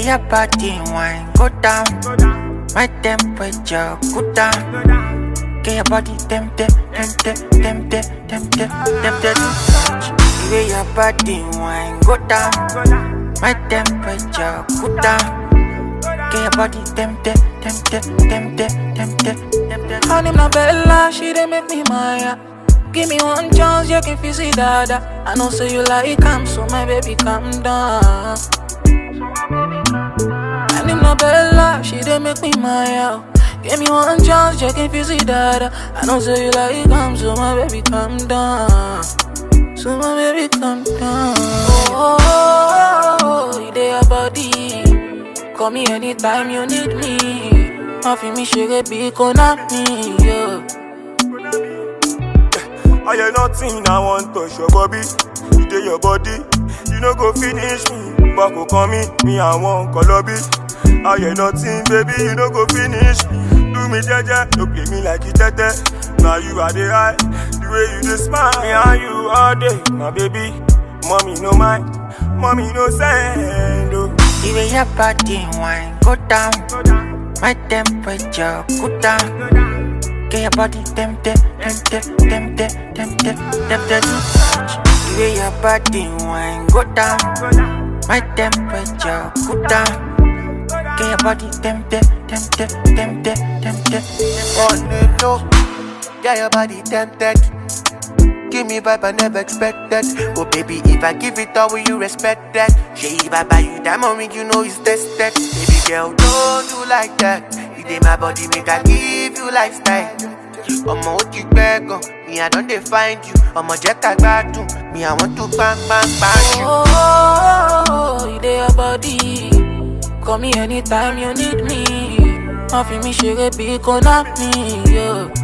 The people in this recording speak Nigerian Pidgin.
your body wine go down, my temperature go down. Get your body tempted, tempted, tempted, tempted, tempted to touch. The way your body wine go down, my temperature go down. Get your body tempted, tempted, tempted, tempted, tempted. Her name na Bella, she dey make me maya. Give me one chance, you can feel it, dada. I know say you like calm, so my baby calm down. Her name na Bella, she dey make me maya. Give me one chance, you can feel it, dada. I know say you like calm, so my baby calm down. So my baby calm down. Oh, oh, oh, oh, you dey your body. Call me anytime you need me. Má fi mí ṣeré bí kò ná mi. Yeah. I hear nothing, I want touch your body. You dey your body, you no go finish me. But go call me, me I want colobi. I hear nothing, baby, you no go finish me. Do me jeje, no play me like it tete. Now you are the high, the way you dey smile. Me and you all day, my baby. Mommy no mind, mommy no send. Oh. The way your body wine go down, my temperature go down. Get your body tempted, tempted, tempted, tempted, tempted to touch. The way your body wine go down, my temperature go down. Get your body tempted, tempted, tempted, tempted, tempted. On the low, get your body tempted. Give me vibe I never expected. Oh baby, if I give it all, will you respect that? Shey, if I buy you diamond ring, you know it's tested. Baby girl, don't do like that. It ain't my body, make I give you lifestyle. Ọmọ ó ti pẹ́ gan, me I don dey find you. Ọmọ jẹ́ ká gbádùn, me I want to bang bang bang you. Oh, oh, oh, you dey your body. Call me anytime you need me. Má fi mí ṣeré bí kò ná mi. Yeah.